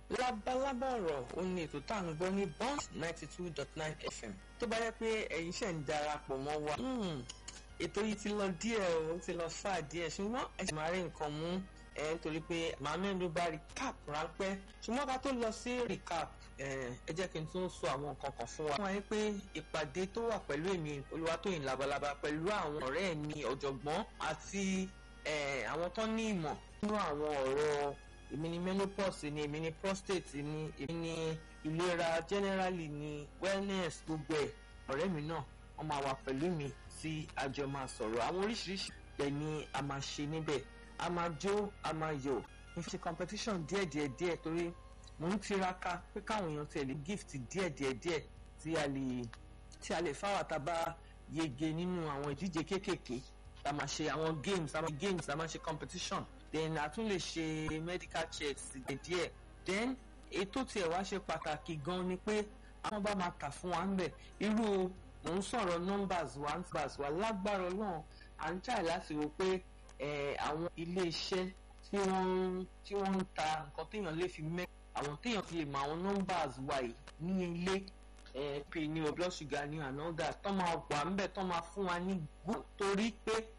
lábalábá ọ̀rọ̀ ó ní ètò tá à ń gbọ́ ní bond ninety two dot nine fm tó bá yẹ pé ẹ̀yin ṣẹ̀ ń darapọ̀ mọ́ wa ètò yìí ti lọ díẹ̀ o ti lọ fà díẹ̀ ṣùgbọ́n ẹ sì máa rí nǹkan mú ẹ nítorí pé màá mẹ́nu bá recap ráńpẹ́ ṣùgbọ́n ká tó lọ sí recap ẹ jẹ́ kí n tún sọ àwọn nǹkan kan fún wa. wọ́n wáyé pé ìpàdé tó wà pẹ̀lú èmi Olúwatóyìn Labalábá pẹ̀lú àwọn ọ̀rẹ́ mi ọ̀jọ̀gbọ́n àti àwọn tó ní ìmọ̀ nínú àwọn ọ̀rọ̀ èmi ni menopause ni èmi ni prostate ni èmi ni ìlera generally ni wellness gbogbo ẹ̀ ọ̀rẹ́ mi náà wọ́n máa wà pẹ̀lú mi tí a jọ máa sọ̀rọ̀ àwọn oríṣiríṣi ẹ̀ ni a máa ṣe níbẹ̀ a máa jó a máa yọ̀ n ṣe competition díẹ̀ díẹ̀ díẹ̀ torí mo ń tiraka pé káwọn èèyàn tẹ̀lé gift díẹ̀ díẹ̀ díẹ̀ tí a lè tí a lè fáwọn àtàbá yege nínú àwọn ìdíje kéékèèké a máa ṣe àwọn games a máa games a máa ṣe competition then a tún lè ṣe medical checks díẹ̀ then ètò tiẹ̀ wá ṣe pàtàkì gan ni pé àwọn bá máa kà fún wa ń bẹ̀ irú mò ń sọ̀rọ̀ numbers wa numbers wa lágbára ọlọ́run à ń try láti wò pé àwọn ilé-iṣẹ́ tí wọ́n tí wọ́n ń ta nǹkan téèyàn lè fi mẹ́ àwọn téèyàn fi lè mọ àwọn numbers wa yìí ní ilé pè ní o blood sugar ní another tó máa wà ń bẹ̀ tó máa fún wa ní good torí pé